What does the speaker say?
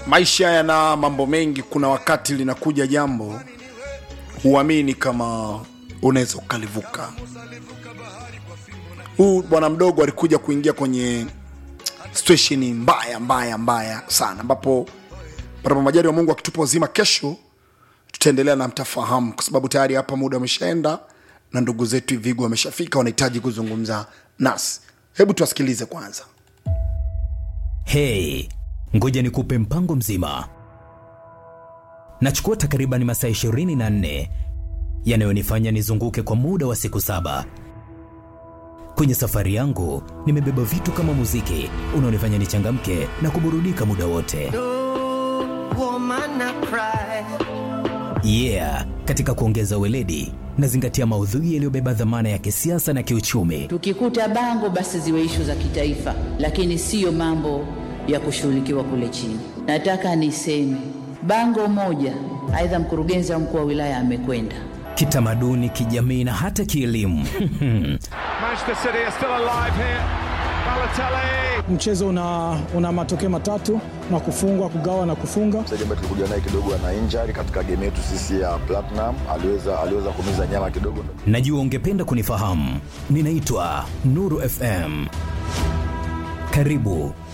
maisha yana mambo mengi kuna wakati linakuja jambo huamini kama unaweza ukalivuka huu bwana mdogo alikuja kuingia kwenye situation mbaya mbaya mbaya sana ambapo panapo majari wa mungu akitupa uzima kesho tutaendelea na mtafahamu kwa sababu tayari hapa muda umeshaenda na ndugu zetu ivigu wameshafika wanahitaji kuzungumza nasi hebu tuwasikilize kwanza Hey, ngoja nikupe mpango mzima. Nachukua takriban masaa 24 yanayonifanya nizunguke kwa muda wa siku saba. Kwenye safari yangu nimebeba vitu kama muziki unaonifanya nichangamke na kuburudika muda wote. woman I cry. Yeah, katika kuongeza weledi nazingatia maudhui yaliyobeba dhamana ya kisiasa na kiuchumi. Tukikuta bango basi ziwe ishu za kitaifa, lakini siyo mambo ya kushughulikiwa kule chini. Nataka niseme bango moja, aidha mkurugenzi au mkuu wa wilaya amekwenda Kitamaduni, kijamii na hata kielimu. Manchester City are still alive here. Balotelli. mchezo una, una matokeo matatu na kufungwa kugawa na kufunga mchezaji ambaye tulikuja naye kidogo ana injury katika game yetu sisi ya Platinum, aliweza aliweza kumiza nyama kidogo. Najua ungependa kunifahamu. Ninaitwa Nuru FM. Karibu